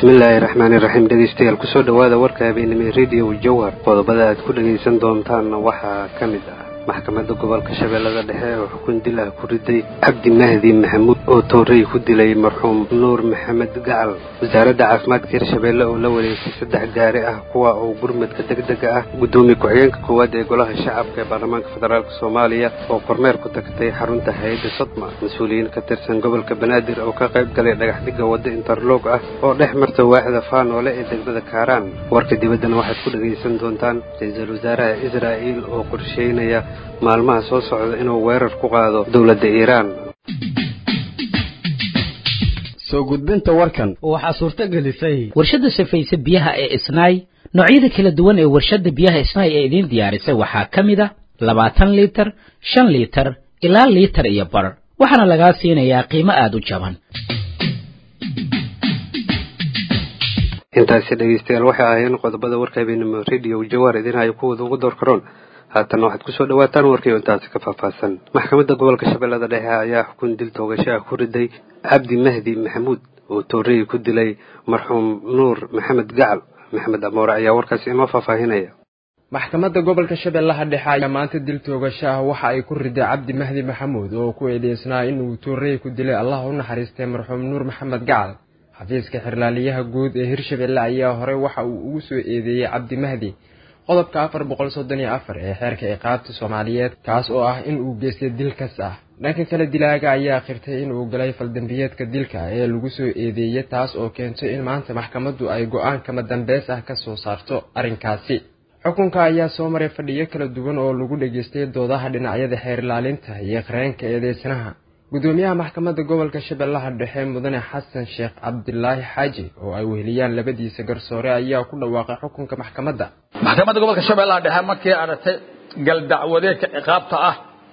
bismillaahi raxmaani raxiim dhegeystayaal kusoo dhowaada warka habeenimo radio jowhar qodobada aad ku dhegaysan doontaanna waxaa ka mid ah maxkamadda gobolka shabeellada dhexe oo xukun dil ah ku riday cabdi mahdi maxamuud oo toorey ku dilay marxuum nuur maxamed gacal wasaaradda caafimaadka hirshabeelle oo la wareegtay saddex gaari ah kuwa oo gurmadka degdega ah guddoomiye ku-xigeenka koowaad ee golaha shacabka ee baarlamaanka federaalk soomaaliya oo kormeer ku tagtay xarunta hay-adda sodma mas-uuliyiin ka tirsan gobolka banaadir oo ka qayb galay dhagaxdhigga wadda interloog ah oo dhex marta waaxda faanoole ee degmada kaaraan warka dibaddana waxaad ku dhegaysan doontaan ra-iisul wasaaraha israa'iil oo qorsheynaya maalmaha soo socda inuu weerar ku qaado dowladda iiraan soo gudbinta warkan waxaa suurto gelisay warshadda safayse biyaha ee isnaay noocyada kala duwan ee warshadda biyaha isnaay ee idiin diyaarisay waxaa ka mid a labaatan liitar shan liitar ilaa liitar iyo bar waxaana lagaa siinayaa qiimo aada u jaban intaasi dhegeystayaal waxay ahaayeen qodobada warka habeenimo radio jawar idinhayo kuwooda ugu door karoon haatanna waxaad kusoo dhawaataan warkii intaasi ka faahfaahsan maxkamadda gobolka shabeellada dhexe ayaa xukun dil toogasho ah ku riday cabdi mahdi maxamuud oo toorey ku dilay marxuum nuur maxamed gacal maxamed amoore ayaa warkaasi inoo faahfaahinaya maxkamadda gobolka shabeellaha dhexe ayaa maanta dil toogasho ah waxa ay ku riday cabdi mahdi maxamuud oo ku eedeysnaa inuu toorey ku dilay allah u naxariistay marxuum nuur maxamed gacal xafiiska xirlaaliyaha guud ee hirshabelle ayaa horey waxa uu ugu soo eedeeyey cabdi mahdi qodobka afar boqol soddon iyo afar ee xeerka ciqaabta soomaaliyeed kaas oo ah in uu geystay dil kas ah dhanka kale dilaaga ayaa khirtay in uu galay faldambiyeedka dilka ee lagu soo eedeeyey taas oo keentay in maanta maxkamaddu ay go-aan kama dambeys ah ka soo saarto arrinkaasi xukunka ayaa soo maray fadhiyo kala duwan oo lagu dhageystay doodaha dhinacyada xeer ilaalinta iyo qareenka eedeysanaha gudoomiyaha maxkamadda gobolka shabeellaha dhexe mudane xasan sheekh cabdilaahi xaaji oo ay weheliyaan labadiisa garsoore ayaa ku dhawaaqay xukunka maxkamadda maxkamadda gobolka shabeellaha dhexe markii aragtay galdacwadeedka ciqaabta ah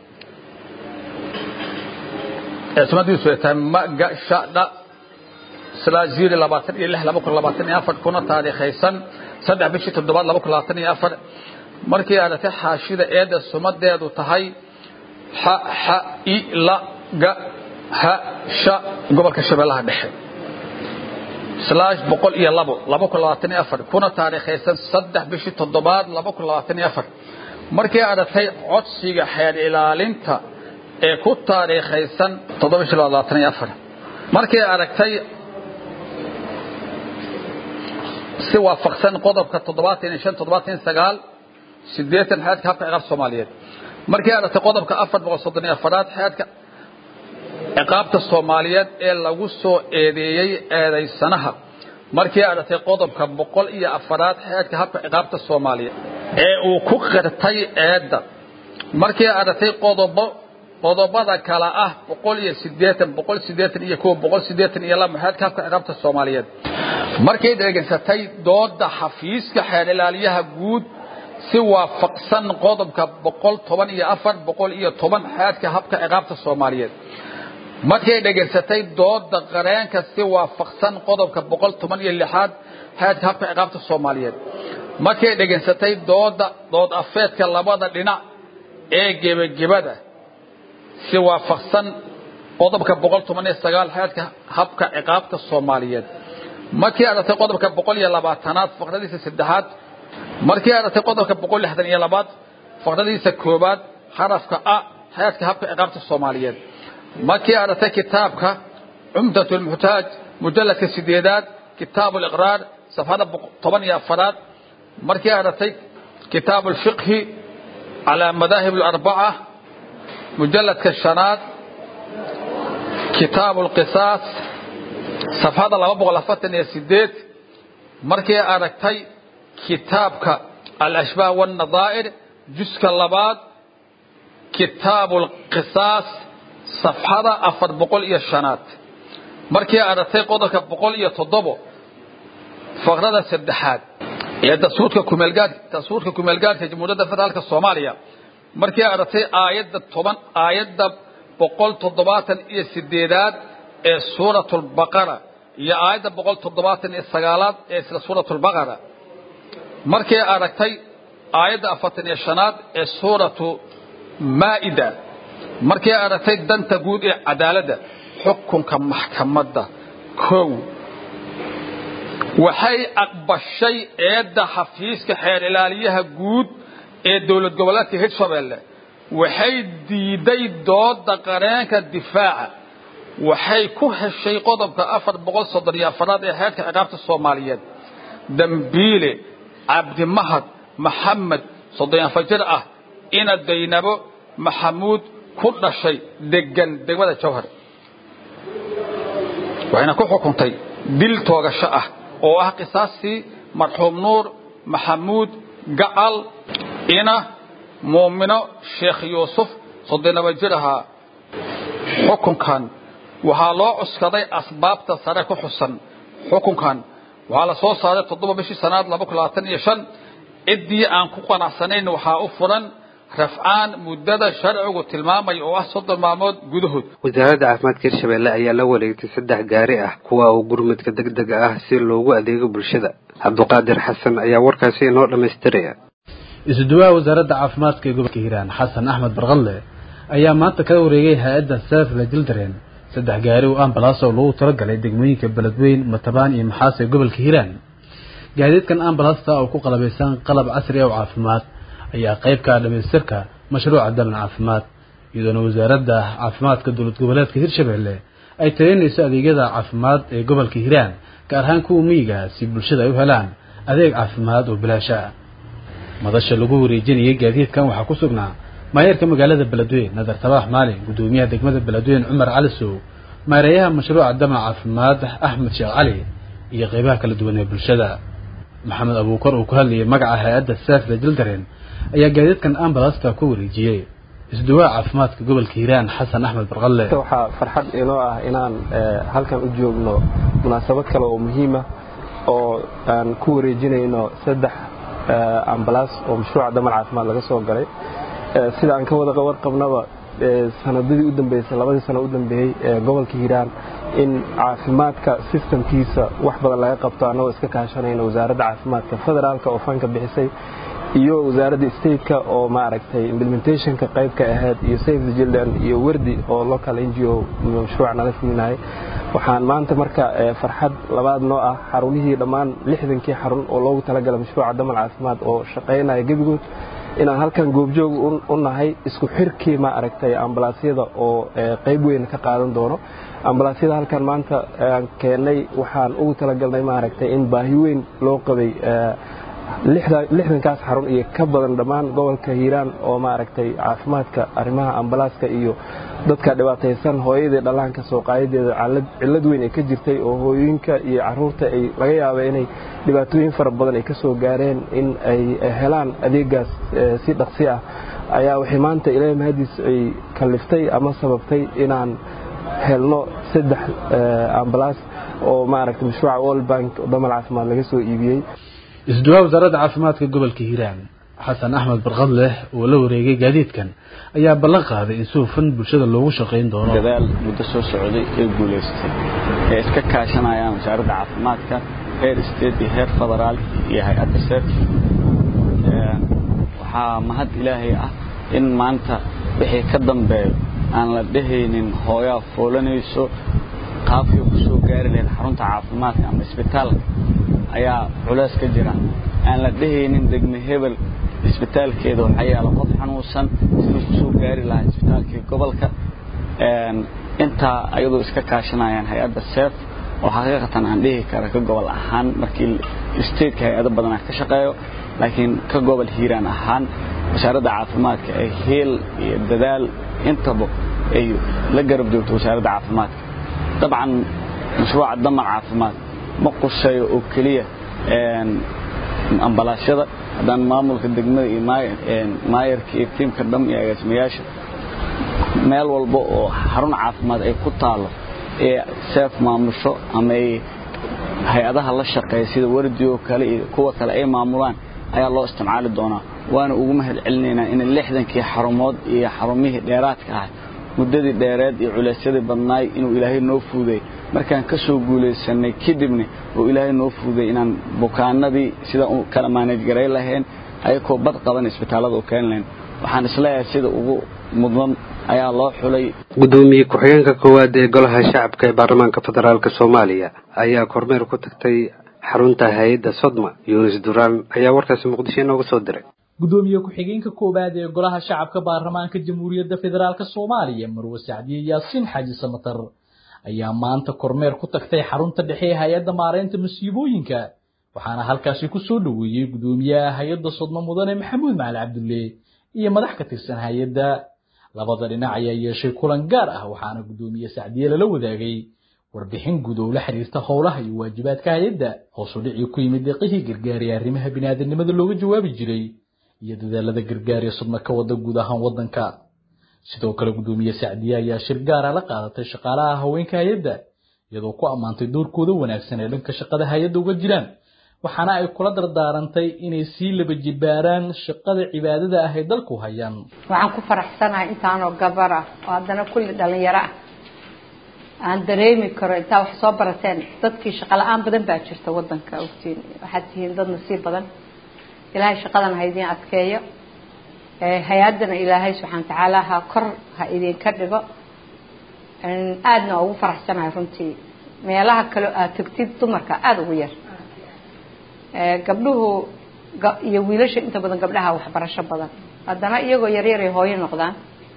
ee sumadiisu ay tahay magashadha slaaziri labaatan iyo lix laba kun labaatan iyo afar kuna taariikhaysan saddex bishii toddobaad laba kun labaatan iyo afar markii aragtay xaashida eedda sumadeedu tahay xa xa i la ga ha sha gobolka shabeellaha dhexe slash boqol iyo labo laba kun labaatan iyo afar kuna taariikhaysan saddex bishii toddobaad laba kun labaatan iyo afar markii aragtay codsiga xeer ilaalinta ee ku taariikhaysan toddoba bishii labaatan iyo afar markii aragtay si waafaqsan qodobka toddobaatan iyo shan toddobaatan iyo sagaal sideetan xeedka habka ciqaabta soomaaliyeed markii aragtay qodobka afar boqol soddon iyo afaraad xeedka ciqaabta soomaaliyeed ee lagu soo eedeeyey eedaysanaha markii aragtay qodobka boqol iyo afaraad xeedka habka ciqaabta soomaaliyeed ee uu ku qirtay eedda markii aragtay qodobo qodobada kale ah boqol iyo sideetan boqol sideetan iyo kow boqol sideetan iyo laba xeedka habka ciqaabta soomaaliyeed markay dhegeysatay dooda xafiiska xeer ilaaliyaha guud si waafaqsan qodobka boqol toban iyo afar boqol iyo toban xeedka habka ciqaabta soomaaliyeed markay dhegaysatay dooda qareenka si waafaqsan qodobka boqol toban iyo lixaad xeedka habka ciqaabta soomaaliyeed markay dhegaysatay dooda dood afeedka labada dhinac ee gebagebada si waafaqsan qodobka boqol toban iyo sagaal xeedka habka ciqaabta soomaaliyeed markii aragtay qodobka boqol iyo labaatanaad faqradiisa saddexaad markii aragtay qodobka boqol lixdan iyo labaad faqradiisa koobaad xarafka a xeedka habka ciqaabta soomaaliyeed markii aragtay kitaabka cumdat lmuxtaaj mujalladka sideedaad kitaab liqraar safxada toban iyo afaraad markii aragtay kitaab lfiqhi calaa madaahib larbaca mujalladka shanaad kitaab lqisaas safxada laba boqol afartan iyo sideed markii aragtay kitaabka alashbaah wاnadaa'ir juska labaad kitaab lqisaas safxada afar boqol iyo shanaad markii aragtay qodobka boqol iyo toddobo faqrada saddexaad ee dastuurka kumeelgaad dastuurka kumeelgaadka jamhuuriyadda federaalka soomaaliya markii aragtay aayadda toban aayadda boqol toddobaatan iyo sideedaad ee suurat lbaqara iyo aayadda boqol toddobaatan iyo sagaalaad ee isla suurat lbaqara markay aragtay aayadda afartan iyo shanaad ee suuratu maa'ida markay aragtay danta guud ee cadaaladda xukunka maxkamadda kow waxay aqbashay eedda xafiiska xeer ilaaliyaha guud ee dowlad goboleedka hirshabeelle waxay diiday dooda qareenka difaaca waxay ku heshay qodobka afar boqol soddon iyo afaraad ee heerka ciqaabta soomaaliyeed dambiile cabdimahad maxamed soddon afar jir ah ina daynabo maxamuud ku dhashay degan degmada jawhar waxayna ku xukuntay dil toogasho ah oo ah qisaastii marxuum nuur maxamuud gacal ina muumino sheekh yuusuf soddonaba jir ahaa xukunkan waxaa loo cuskaday asbaabta sare ku xusan xukunkan waxaa la soo saaray toddoba bishii sanaad laba kun labaatan iyo shan ciddii aan ku qanacsanayn waxaa u furan rafcaan muddada sharcigu tilmaamay oo ah soddon maalmood gudahood wasaaradda caafimaadka hirshabeelle ayaa la wareegtay saddex gaari ah kuwa uu gurmadka degdega ah si loogu adeego bulshada cabduqaadir xasan ayaa warkaasi inoo dhammaystiraya isuduwaha wasaaradda caafimaadka ee gobolka hiiraan xasan axmed barqadle ayaa maanta kala wareegay hay-adda saafla jildareen saddex gaari oo ambalaas oo lagu talagalay degmooyinka beledweyn matabaan iyo maxaas ee gobolka hiiraan gaadiidkan ambalaasta oo ku qalabaysan qalab casri ah oo caafimaad ayaa qayb ka dhamaystirka mashruuca dalan caafimaad iyadoona wasaaradda caafimaadka dowlad goboleedka hirshabeelle ay tageynayso adeegyada caafimaad ee gobolka hiiraan gaar ahaan kuwa miyiga si bulshada ay u helaan adeeg caafimaad oo bilaasha ah madasha lagu wareejinayay gaadiidkan waxaa ku sugnaa maayeerka magaalada beledweyn nadar tabaax maalin guddoomiyaha degmada beledweyn cumar cali sow maareeyaha mashruuca damac caafimaad axmed sheekh cali iyo qeybaha kala duwan ee bulshada maxamed abuukar uu ku hadlayay magaca hay-adda saafla jildareen ayaa gaadiidkan ambalasta ku wareejiyey isduwaa caafimaadka gobolka hiiraan xasan axmed barqalle waxaa farxad inoo ah inaan halkan u joogno munaasabad kale oo muhiima oo aan ku wareejinayno saddex ambalaas oo mashruuca damal caafimaad laga soo galay sida aan ka wada warqabnaba sanadadii u dambeysay labadii sano u dambeeyey ee gobolka hiiraan in caafimaadka sistamkiisa wax badan laga qabto annagoo iska kaashanayna wasaaradda caafimaadka federaalka oo fanka bixisay iyo wasaaradda stateka oo maaragtay implementationka qaybka ahayd iyo safe the children iyo werdi oo local n g o mashruuca nala fulinahay waxaan maanta marka farxad labaad noo ah xarunihii dhammaan lixdankii xarun oo loogu talagalay mashruuca damal caafimaad oo shaqaynaya gebigood inaan halkan goobjoog u nahay isku xirkii ma aragtay ambalaasyada oo qayb weyn ka qaadan doono ambalaasyada halkan maanta aan keennay waxaan ugu talagalnay maaragtay in baahi weyn loo qabay lixdankaas xarun iyo ka badan dhammaan gobolka hiiraan oo maaragtay caafimaadka arrimaha ambalaaska iyo dadka dhibaataysan hooyadii dhallaanka soo qaadadeeda cillad weyn ay ka jirtay oo hooyooyinka iyo caruurta ay laga yaaba inay dhibaatooyin fara badan ay ka soo gaareen in ay helaan adeegaas si dhaqsi ah ayaa waxay maanta ilaahay mahadiis ay kalliftay ama sababtay inaan helno saddex ambalaas oo maaragtay mashruuca world bank oo damal caafimaad laga soo iibiyey isduwaa wasaaradda caafimaadka gobolka hiiraan xasan axmed barqadleh oo la wareegay gaadiidkan ayaa ballan qaaday in si hufan bulshada loogu shaqayn doono dadaal muddo soo socday ee guulaystay ee iska kaashanayaan wasaaradda caafimaadka heer state iyo heer federaal iyo hay-adda sef waxaa mahad ilaahay ah in maanta wixii ka dambeeyo aan la dhehaynin hooyaa foolanayso qaabkay ku soo gaari lahayd xarunta caafimaadka ama isbitaalka ayaa culays ka jira aan la dhehaynin degme hebel isbitaalkeeda waxaa yaala qof xanuunsan siduu ku soo gaari lahaa isbitaalkii gobolka intaa ayadoo iska kaashanayaan hay-adda seef oo xaqiiqatan aan dhihi kara ka gobol ahaan markii stateka hay-ado badan ah ka shaqeeyo laakiin ka gobol hiiraan ahaan wasaaradda caafimaadka ee heel iyo dadaal intaba ay la garab joogto wasaaradda caafimaadka dabcan mashruuca damar caafimaad ma quseeyo oo keliya ambalaasyada haddaan maamulka degmada iyo maayarka iyo tiimka dham iyo agaasimayaasha meel walba oo xarun caafimaad ay ku taalo ee seef maamusho ama ay hay-adaha la shaqeeya sida wardi oo kale iyo kuwa kale ay maamulaan ayaa loo isticmaali doonaa waana ugu mahad celinaynaa in lixdankii xarumood iyo xarumihii dheeraadka ah muddadii dheereed iyo culeysyadii badnaay inuu ilaahay noo fuuday markaan ka soo guulaysanay kadibna oo ilaahay noo fuuday inaan bukaanadii sida u kala maanaj garay lahayn ayakoo bad qaban isbitaallada u keeni lahayn waxaan isleeyahay sida ugu mudan ayaa loo xulay gudoomiye ku-xigeenka koowaad ee golaha shacabka ee baarlamaanka federaalk soomaaliya ayaa kormeer ku tagtay xarunta hay-adda sodma yunis duraan ayaa warkaasi muqdisho inooga soo diray gudoomiye ku-xigeenka koowaad ee golaha shacabka baarlamaanka jamhuuriyadda federaalk soomaaliya marwe sacdiye yaasiin xaaji samatar ayaa maanta kormeer ku tagtay xarunta dhexe ee hay-adda maareynta masiibooyinka waxaana halkaasi ku soo dhoweeyey gudoomiyaha hay-adda sodmo mudane maxamuud macali cabdulle iyo madax ka tirsan hay-adda labada dhinac ayaa yeeshay kulan gaar ah waxaana gudoomiye sacdiye lala wadaagay warbixin guud oo la xiriirta howlaha iyo waajibaadka hay-adda hoosu dhicii ku yimid deeqihii gargaar ee arrimaha biniaadanimada looga jawaabi jiray iyo dadaalada gargaar ee sodmo ka wada guud ahaan waddanka sidoo kale gudoomiye sacdiye ayaa shir gaara la qaadatay shaqaalaha haweenka hay-adda iyadoo ku ammaantay doorkooda wanaagsan ee dhanka shaqada hay-adda uga jiraan waxaana ay kula dardaarantay inay sii laba jibaaraan shaqada cibaadada ah ee dalku hayaan waxaan ku faraxsanahay intaanoo gabar ah oo haddana kulli dhalinyaro ah aan dareemi karo intaa wax soo barateen dadkii shaqo la-aan badan baa jirta wadanka ogtiin waxaad tihiin dad nasiib badan ilaahay shaqadan ha idiin adkeeyo hay-addana ilaahay subxaana watacaala ha kor ha idinka dhigo aadna ugu faraxsanahay runtii meelaha kale aad tegtid dumarka aada ugu yar gabdhuhu iyo wiilasha inta badan gabdhaha waxbarasho badan haddana iyagoo yaryaray hooyo noqdaan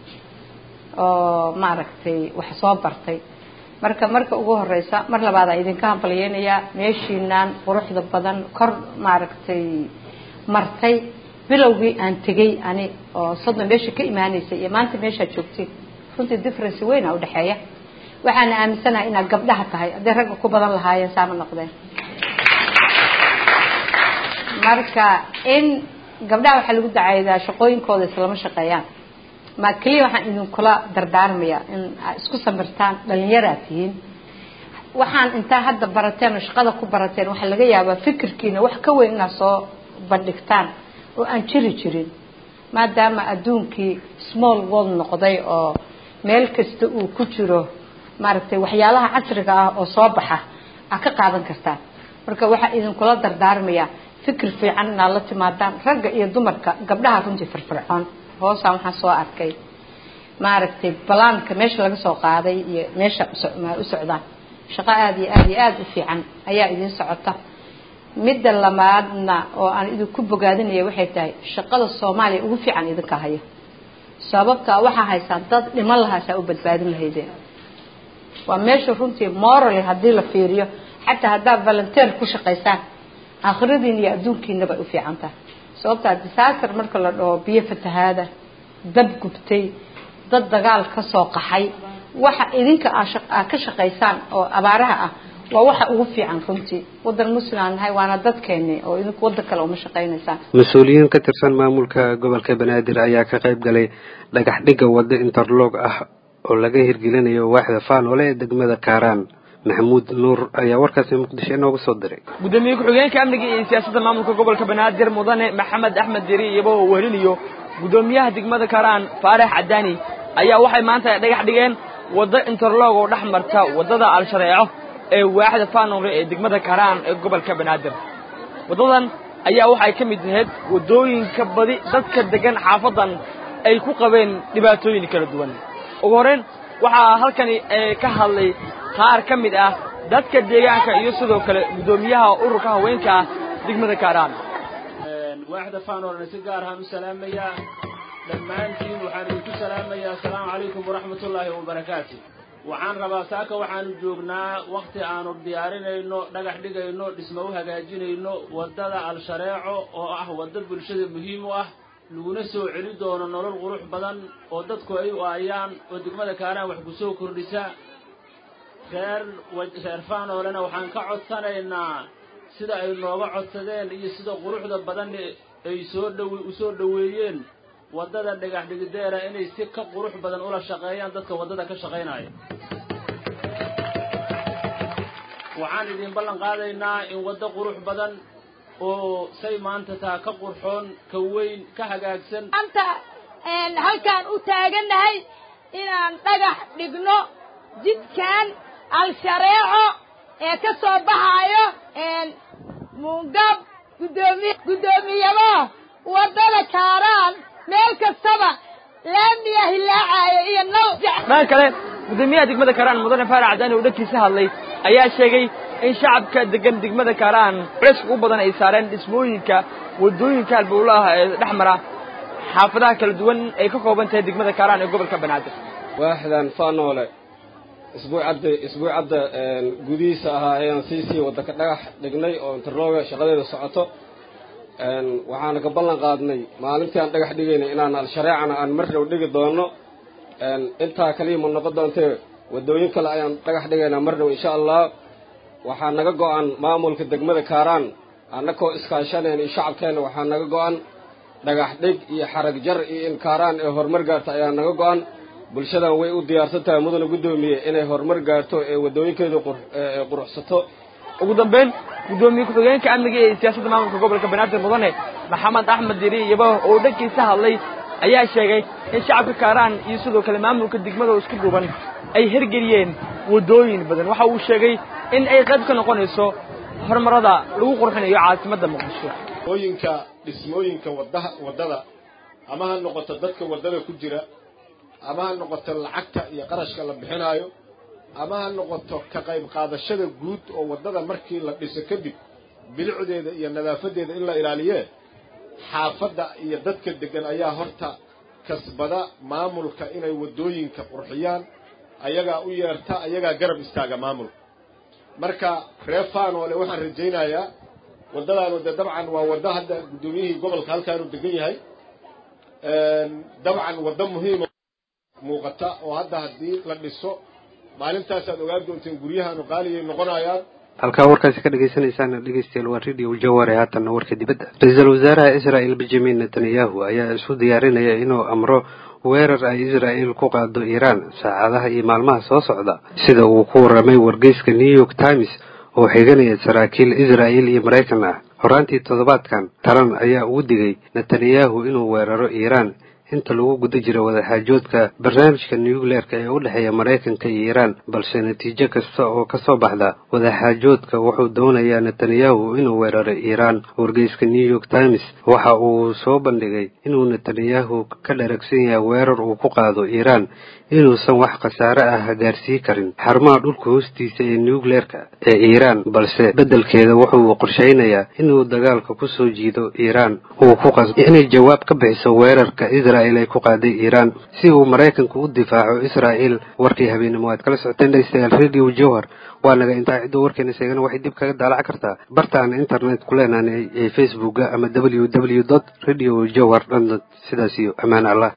oo maaragtay wax soo bartay marka marka ugu horeysa mar labaad aan idinka hambalyeynayaa meeshiinaan quruxda badan kor maaragtay martay bilowgii aan tegay ani oo soddon meesha ka imaanaysay iyo maanta meeshaad joogtiin runtii difference weyn a udhexeeya waxaana aaminsanahay inaad gabdhaha tahay hadday ragga ku badan lahaayeen saama noqdeen marka in gabdhaha waxaa lagu dacaydaa shaqooyinkooda islama shaqeeyaan ma keliya waxaan idinkula dardaarmayaa in aad isku samirtaan dhalinyaraad tihiin waxaan intaa hadda barateen oo shaqada ku barateen waxaa laga yaabaa fikirkiina wax ka weyn inaad soo bandhigtaan oo aan jiri jirin maadaama adduunkii small world noqday oo meel kasta uu ku jiro maaragtay waxyaalaha casriga ah oo soo baxa aad ka qaadan kartaan marka waxaa idinkula dardaarmayaa fikir fiican inaad la timaadaan ragga iyo dumarka gabdhaha runtii firfircoon hoosaan waxaan soo arkay maaragtay balaanka meesha laga soo qaaday iyo meesha u socdaan shaqo aada iyo aada iyo aada u fiican ayaa idiin socota midda lamaadna oo aan idinku bogaadinaya waxay tahay shaqada soomaaliya ugu fiican idinka haya sababtaa waxaa haysaan dad dhiman lahaasaa u badbaadin lahaydeen waa meesha runtii morally haddii la fiiriyo xataa haddaad volunteer ku shaqaysaan aakhiradiin iyo adduunkiinaba ay u fiican tahay sababtaa disaster marka la dhaho biyo fatahaada dab gubtay dad dagaal ka soo qaxay waxa idinka aad ka shaqaysaan oo abaaraha ah waa waxa ugu fiican runtii wadan muslim aan nahay waana dadkeeni oo idinku wadan kale uma shaqaynaysaan mas-uuliyiin ka tirsan maamulka gobolka banaadir ayaa ka qayb galay dhagax dhigga waddo interlog ah oo laga hirgelinayo waaxda faanole ee degmada kaaraan maxamuud nuur ayaa warkaasi muqdisho inooga soo diray gudoomiye ku-xigeenka amniga iyo siyaasadda maamulka gobolka banaadir mudane maxamed axmed deri iyagoo uu wehelinayo gudoomiyaha degmada kaaraan faarax cadaani ayaa waxay maanta dhagax dhigeen waddo interlog oo dhex marta waddada al-shareeco ee waaxda faanole ee degmada kaaraan ee gobolka banaadir waddadan ayaa waxay ka mid ahayd waddooyinka badi dadka degan xaafadan ay ku qabeen dhibaatooyin kala duwan ugu horreyn waxaa halkani ka hadlay qaar ka mid ah dadka deegaanka iyo sidoo kale guddoomiyaha ururka haweenka ah degmada kaaraan waaxda faanolna si gaar ahaan u salaamayaa dhammaantiin waxaan idinku salaamayaa asalaamu calaykum waraxmatullaahi wabarakaatu waxaan rabaa saaka waxaanu joognaa wakhti aanu diyaarinayno dhagax dhigayno dhismo u hagaajinayno waddada al-shareeco oo ah waddo bulshada muhiim u ah laguna soo celi doono nolol qurux badan oo dadku ay u aayaan oo degmada kaaraan wax ku soo kordhisa reer reer faanoolena waxaan ka codsanaynaa sida ay nooga codsadeen iyo sida quruxda badan ay soo dhow u soo dhoweeyeen waddada dhagax dhigideera inay si ka qurux badan ula shaqeeyaan dadka waddada ka shaqaynaya waxaan idin ballan qaadaynaa in waddo qurux badan oo say maanta taa ka qurxoon ka weyn ka hagaagsan maanta halkaan u taagannahay inaan dhagax dhigno jidkan al-shareeco ee ka soo baxaayo muungab gudoomi guddoomiyabo waddada kaaraan meel kastaba laamiya hilaacaayo iyo nal dhan kale guddoomiyaha degmada kaaraan mudane faarax cadaani oo dhankiisa hadlay ayaa sheegay in shacabka degan degmada kaaraan culayska u badan ay saareen dhismooyinka waddooyinka halbowlaha ee dhex mara xaafadaha kala duwan ay ka kooban tahay degmada kaaraan ee gobolka banaadir waaxdan faanoole isbuucadda isbuucadda gudihiisa ahaa ayaan sii sii waddanka dhagax dhignay oo interlooga shaqadeeda socoto waxaana ka ballan qaadnay maalintii aan dhagax dhigaynay inaan al-shareecana aan mar dhow dhigi doono intaa kaliya ma noqon doontee waddooyin kale ayaan dhagax dhigaynaa mar dhow insha allah waxaa naga go-an maamulka degmada kaaraan annakoo iskaashanayna iyo shacabkeenna waxaa naga go-an dhagax dhig iyo xarag jar iyo in kaaraan ee horumar gaarta ayaa naga go-an bulshadan way u diyaarsan tahay mudana guddoomiye inay horumar gaarto ee waddooyinkeedu quruxsato ugu dambeyn guddoomiye ku-xigeenka amniga ee siyaasadda maamulka gobolka banaadir mudane maxamed axmed diri iyaba oo dhankiisa hadlay ayaa sheegay in shacabka kaaraan iyo sidoo kale maamulka degmada oo isku dhuuban ay hergeliyeen waddooyin badan waxa uu sheegay in ay qayb ka noqonayso horumarada lagu qurxinayo caasimadda muqdisho ooyinka dhismooyinka wadaha waddada ama ha noqoto dadka waddada ku jira ama ha noqoto lacagta iyo qarashka la bixinaayo ama ha noqoto ka qayb qaadashada guud oo waddada markii la dhiso kadib bilicdeeda iyo nadaafadeeda in la ilaaliyee xaafadda iyo dadka degan ayaa horta kasbada maamulka inay waddooyinka qurxiyaan ayagaa u yeerta ayagaa garab istaaga maamulka marka reer faanoole waxaan rajaynayaa waddadaanu dee dabcan waa waddo hadda guddoomiyihii gobolka halkaanu degan yahay dabcan waddo muhiima muuqata oo hadda haddii la dhiso maalintaasaad ogaan doonteen guryahaanu qaaliyay noqonayaan halkaa warkaasi ka dhagaysanaysaan dhegeystayaal waa radio jaware haatanna warka dibadda ra-iisul wasaaraha israel benjamin netanyahu ayaa isu diyaarinaya inuu amro weerar ay israel ku qaado iiraan saacadaha iyo maalmaha soo socda sida uu ku warramay wargeyska new york times oo xiganaya saraakiil israel iyo maraykan ah horaantii toddobaadkan taran ayaa ugu digay netanyahu inuu weeraro iiraan inta lagu guda jira wadaxaajoodka barnaamijka nucleerka ee u dhexeeya maraykanka iyo iiraan balse natiijo kasta oo ka soo baxda wadaxaajoodka wuxuu doonayaa netanyahu inuu weeraro iiraan wargeyska new york times waxa uu soo bandhigay inuu netanyahu ka dharagsan yahay weerar uu ku qaado iiraan inuusan wax khasaare ah gaarsii karin xarumaha dhulka hoostiisa ee nucleerka ee iiraan balse beddelkeeda wuxuu qorshaynayaa inuu dagaalka ku soo jiido iiraan uu ku qasbo inay jawaab ka bixiso weerarka israel ay ku qaaday iiraan si uu maraykanku u difaaco israel warkii habeenimo aad kala socoteen dhegeystayaal radio jowhar waa naga intaa ciddo warkeena sheegana waxay dib kaga daalac kartaa bartaan internet ku leenaanay ee facebooka ama w w dot radio jowhar dot sidaas iyo ammaan allah